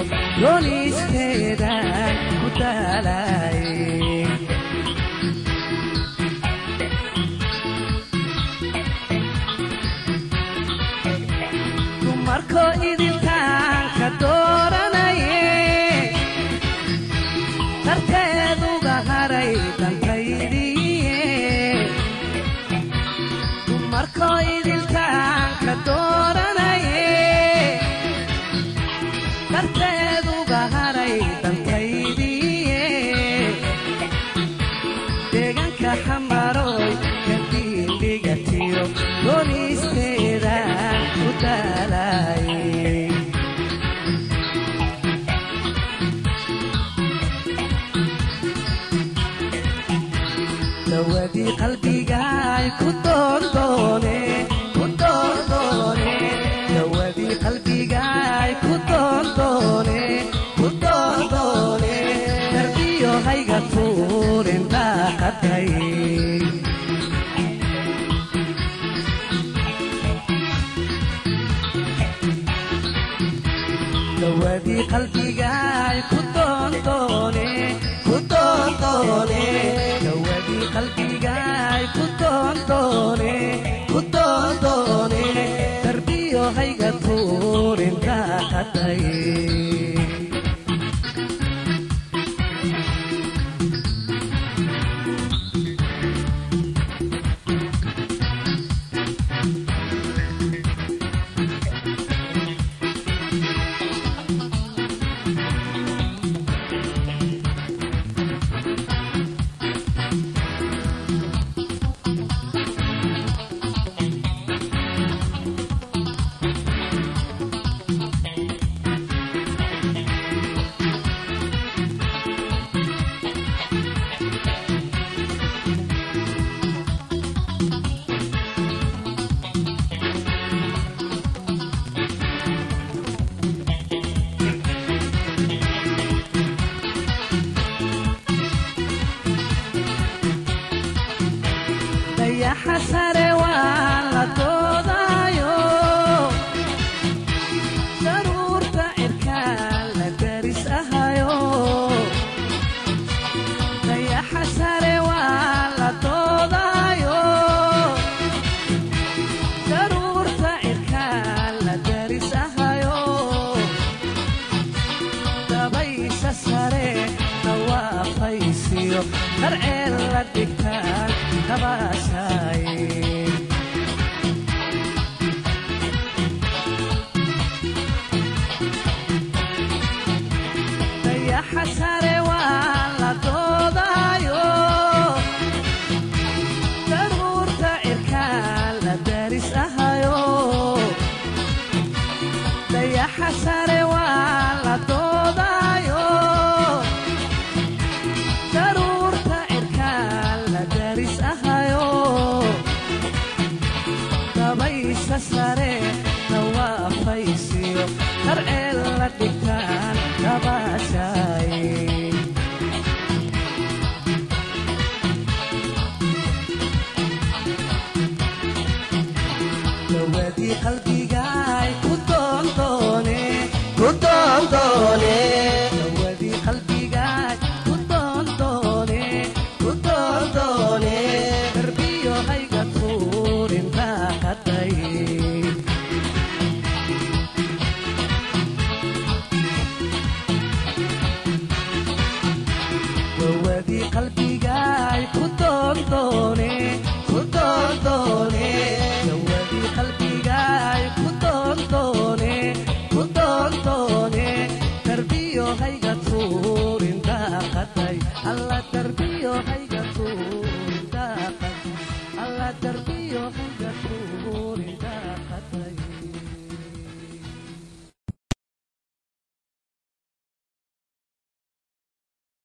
doonisteedaan ku daalaye dumarko idintaan ka dooranaye darteeduga haray dantaydiye dumarko idintaan ka dooranaye darteeduga haray dantaydiye deegaanka xamaroy kadiindhigatiyo doonisteedaan ku daalaye dawadii qalbigaay ku doondoone ku doondoone dawadii qalbigaay ku doondoone ku doondoone darbiyo hayga tuurin daaqaday dawadii qalbigaay ku doondoone ku doondoone dawadii qalbigaay ku doondoone ku doondoone darbiyo hayga tuurin daaqaday dayaxa sare waa la doodaayo daruurta cirkaan la daris ahayo dayaxa sare waa la doodaayo daruurta cirkaan la daris ahayo dabaysa sare dhawaafaysiyo darceel la dhigtaan kabaashaaye dayaxa sare waa la doodaayo daruurta cirkaan la daris ahayo dayaxa sare waa la doodaayo daruurta cirkaan la daris ahayo dabaysha sare dhawaafaysiyo darceel la dhigtaan dabaashaaye dawadii qalbigaay ku doondoone ku doondoone dawadii qalbigaay ku doondoone ku doondoone darbiyo hayga tuurin daaqaday dawadii qalbigaay ku doondoone ku doondoone dawadii qalbigaay ku doondoone ku doondoone darbiyo hayga tuurin daaqaday alla darbiyo hayga tuurin daaqaday alla darbiyo